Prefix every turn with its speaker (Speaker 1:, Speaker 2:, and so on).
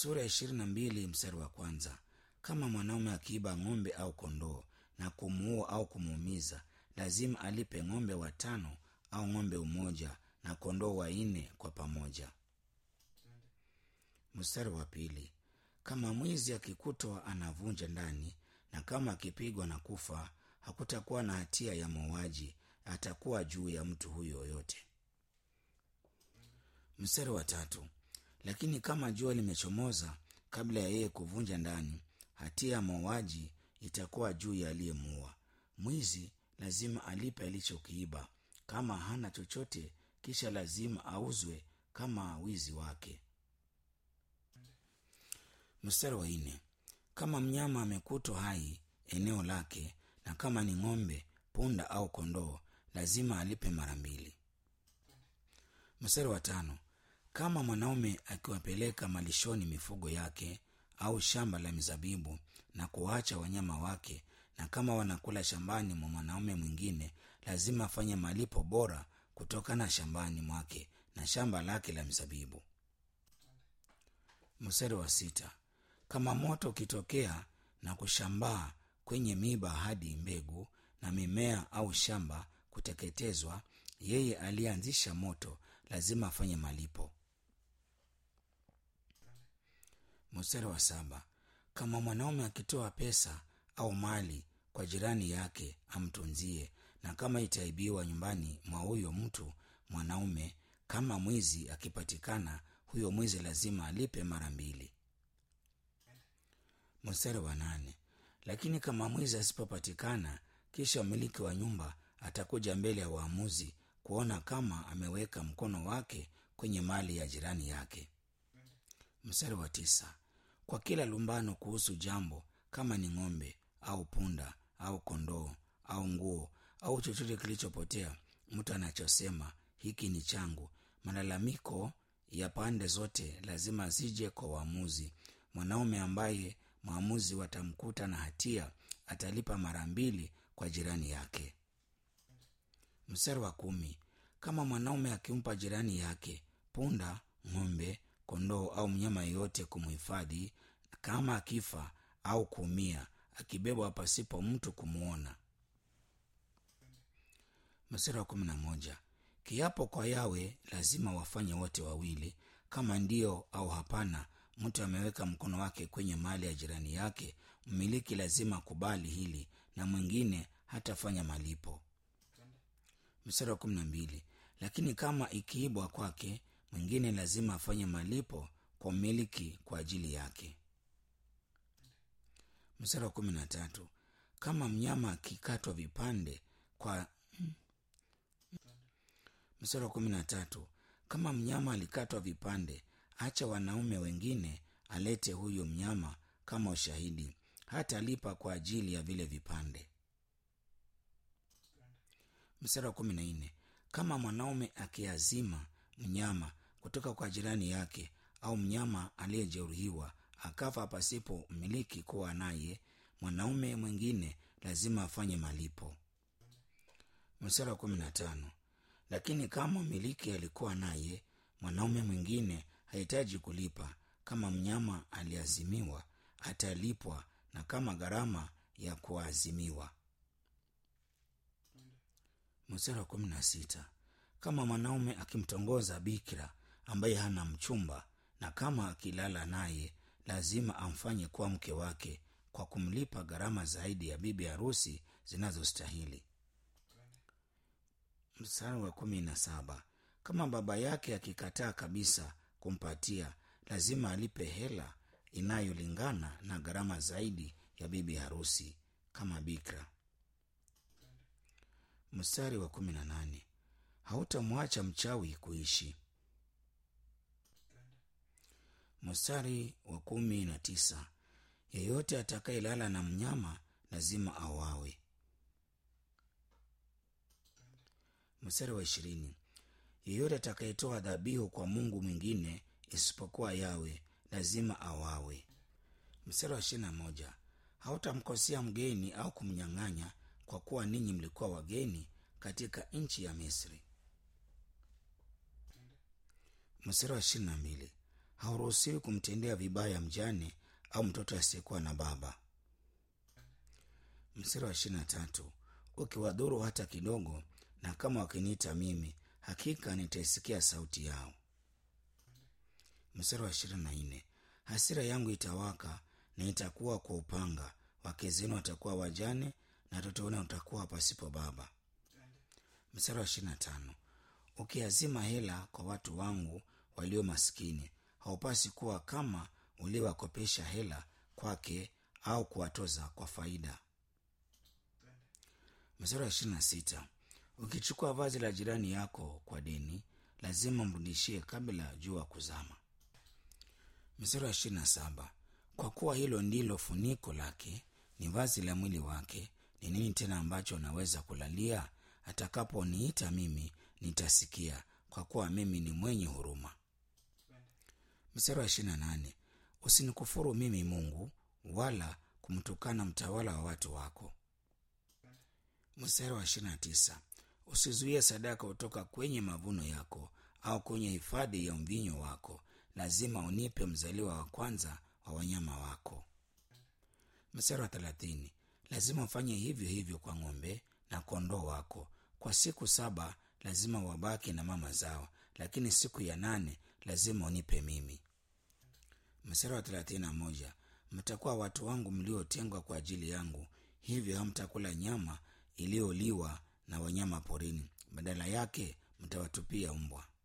Speaker 1: sura ya ishirini na mbili mstari wa kwanza kama mwanaume akiiba ng'ombe au kondoo na kumuua au kumuumiza lazima alipe ng'ombe watano au ng'ombe umoja na kondoo wanne kwa pamoja mstari wa pili kama mwizi akikutwa anavunja ndani na kama akipigwa na kufa hakutakuwa na hatia ya mauaji atakuwa juu ya mtu huyo yoyote mstari wa tatu lakini kama jua limechomoza kabla ya yeye kuvunja ndani hatia ya mauaji itakuwa juu ya aliyemuua mwizi lazima alipe alichokiiba kama hana chochote kisha lazima auzwe kama wizi wake mstari wa nne kama mnyama amekutwa hai eneo lake na kama ni ng'ombe punda au kondoo lazima alipe mara mbili mstari wa tano kama mwanaume akiwapeleka malishoni mifugo yake au shamba la mizabibu na kuwaacha wanyama wake na kama wanakula shambani mwa mwanaume mwingine lazima afanye malipo bora kutokana shambani mwake na shamba lake la mizabibu mstari wa sita kama moto ukitokea na kushambaa kwenye miba hadi mbegu na mimea au shamba kuteketezwa yeye aliyeanzisha moto lazima afanye malipo mstari wa saba kama mwanaume akitoa pesa au mali kwa jirani yake amtunzie na kama itaibiwa nyumbani mwa huyo mtu mwanaume kama mwizi akipatikana huyo mwizi lazima alipe mara mbili mstari wa nane lakini kama mwizi asipopatikana kisha mmiliki wa nyumba atakuja mbele ya waamuzi kuona kama ameweka mkono wake kwenye mali ya jirani yake mstari wa tisa kwa kila lumbano kuhusu jambo kama ni ng'ombe au punda au kondoo au nguo au chochote kilichopotea mtu anachosema hiki ni changu malalamiko ya pande zote lazima zije kwa waamuzi mwanaume ambaye mwamuzi watamkuta na hatia atalipa mara mbili kwa jirani yake mstari wa kumi kama mwanaume akimpa jirani yake punda ng'ombe kondoo au mnyama yeyote kumhifadhi kama akifa au kuumia akibebwa pasipo mtu kumwona mstari wa kumi na moja kiapo kwa yawe lazima wafanye wote wawili kama ndio au hapana mtu ameweka mkono wake kwenye mali ya jirani yake mmiliki lazima kubali hili na mwingine hatafanya malipo mstari wa kumi na mbili lakini kama ikiibwa kwake mwingine lazima afanye malipo kwa mmiliki kwa ajili yake mstari wa kumi na tatu kama mnyama akikatwa vipande kwa mstari wa kumi na tatu kama mnyama alikatwa vipande acha wanaume wengine alete huyo mnyama kama ushahidi hata lipa kwa ajili ya vile vipande mstari wa kumi na nne kama mwanaume akiazima mnyama kutoka kwa jirani yake au mnyama aliyejeruhiwa akafa pasipo mmiliki kuwa naye mwanaume mwingine lazima afanye malipo mstari wa kumi na tano lakini kama mmiliki alikuwa naye mwanaume mwingine hahitaji kulipa kama mnyama aliazimiwa atalipwa na kama gharama ya kuazimiwa mstari wa kumi na sita kama mwanaume akimtongoza bikira ambaye hana mchumba na kama akilala naye lazima amfanye kuwa mke wake kwa kumlipa gharama zaidi ya bibi harusi zinazostahili mstari wa kumi na saba kama baba yake akikataa kabisa kumpatia lazima alipe hela inayolingana na gharama zaidi ya bibi harusi kama bikra mstari wa kumi na nane hautamwacha mchawi kuishi mstari wa kumi na tisa yeyote atakayelala na mnyama lazima awawe mstari wa ishirini yeyote atakayetoa dhabihu kwa mungu mwingine isipokuwa yawe lazima awawe mstari wa ishirina moja hautamkosea mgeni au kumnyang'anya kwa kuwa ninyi mlikuwa wageni katika nchi ya misri mstari wa ishirina mbili hauruhusiwi kumtendea vibaya mjane au mtoto asiyekuwa na baba mstari wa ishiri na tatu ukiwadhuru hata kidogo na kama wakiniita mimi hakika nitaisikia sauti yao mstari wa ishirini na nne hasira yangu itawaka na itakuwa kwa upanga wake zenu watakuwa wajane na watoto wenu watakuwa pasipo baba mstari wa ishirini na tano ukiazima hela kwa watu wangu walio maskini haupasi kuwa kama uliowakopesha hela kwake au kuwatoza kwa faida mstari wa ishirini na sita ukichukua vazi la jirani yako kwa deni lazima mrudishie kabla jua kuzama mstari wa ishirini na saba kwa kuwa hilo ndilo funiko lake ni vazi la mwili wake ni nini tena ambacho naweza kulalia atakaponiita mimi nitasikia kwa kuwa mimi ni mwenye huruma mstari wa ishirini na nane usinikufuru mimi mungu wala kumtukana mtawala wa watu wako mstari wa ishirini na tisa usizuie sadaka kutoka kwenye mavuno yako au kwenye hifadhi ya mvinyo wako lazima unipe mzaliwa wa kwanza wa wanyama wako mstari wa thelathini lazima ufanye hivyo hivyo kwa ng'ombe na kondoo wako kwa siku saba lazima wabaki na mama zao lakini siku ya nane lazima unipe mimi mstari wa thelathini na moja mtakuwa watu wangu mliotengwa kwa ajili yangu hivyo hamtakula nyama iliyoliwa na wanyama porini badala yake mtawatupia mbwa